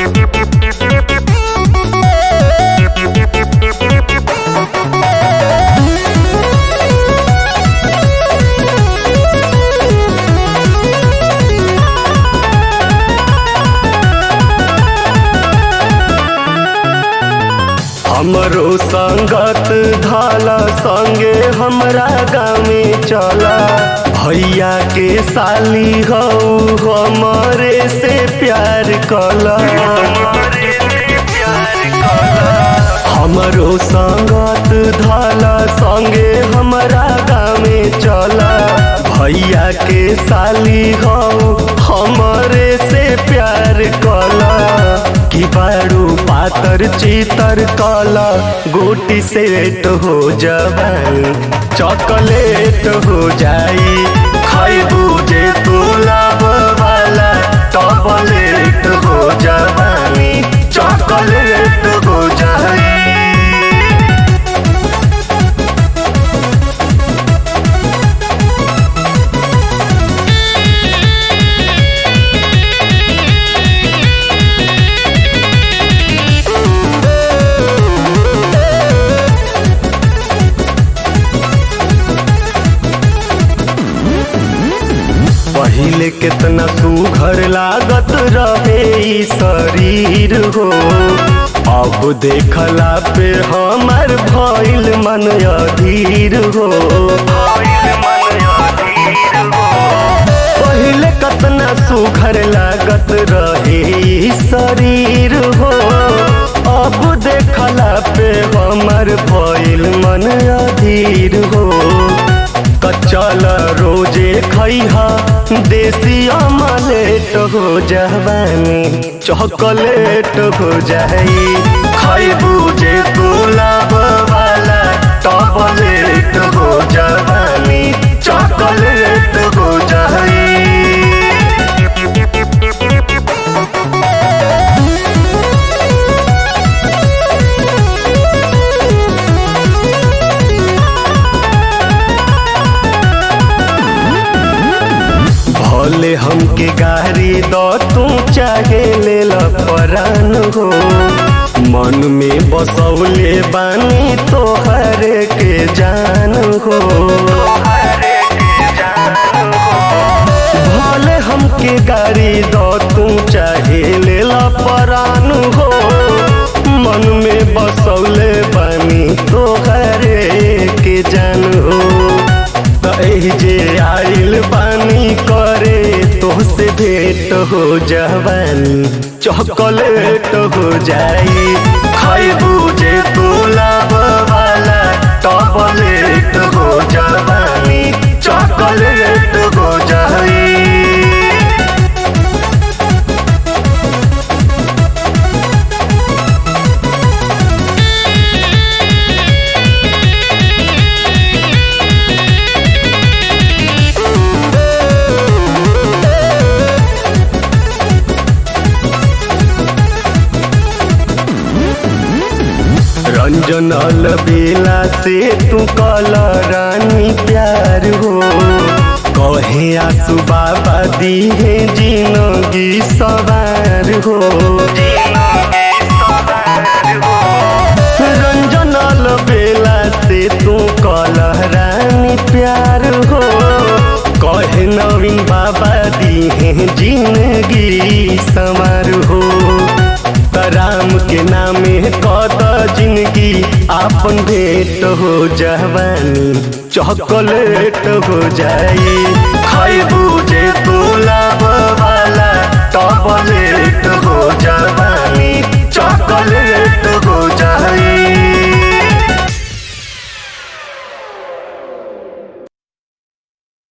हमरो संगत धाला संगे हमरा गामे चला भैया के साली हो हमरे से प्यार कला हमरो संगत धाला संगे हमरा गामे चला भैया के साली हो हमरे से प्यार कला कि बारू पातर चितर कला गोटी सेट हो जवानी चॉकलेट हो जाई खैबू जे तू लाभ वाला टॉपलेट हो जवानी चॉकलेट हो जाई पहिले कितना सुघर लागत रहे ई शरीर हो अब देखला पे हमार भइल मन अधीर हो पहिले कतना सुघर लागत रहे ई शरीर हो अब देखला पे हमार भइल मन अधीर हो कचल रोजे खैहा देसी अमलेट हो जवानी चॉकलेट हो जाई खैबू जे तू लाभ वाला टॉपलेट हो जवानी चॉकलेट हो जाई भले हमके गारी दो तू चाहे ले परान हो मन में बसौले बानी तोहर के जान हो भले हमके गारी दो तू चाहे ले परान हो मन में बसौले बानी तोहर के जान हो तही जे आइल पानी करे तोहसे भेंट हो जवानी चॉकलेट हो जाई खैबू जे तू लाभ वाला टॉपलेट हो जवानी चॉकलेट हो जाई रंजन बेला से तू कल रानी प्यार हो कहे आसू बाबा दी है जिंदगी सवार हो रंजन बेला से तू कल रानी प्यार हो कहे नवीन बाबा दी है जिंदगी सवार हो राम के नामे कद जिंदगी आपन भेंट हो जवानी चॉकलेट हो जाई खैबू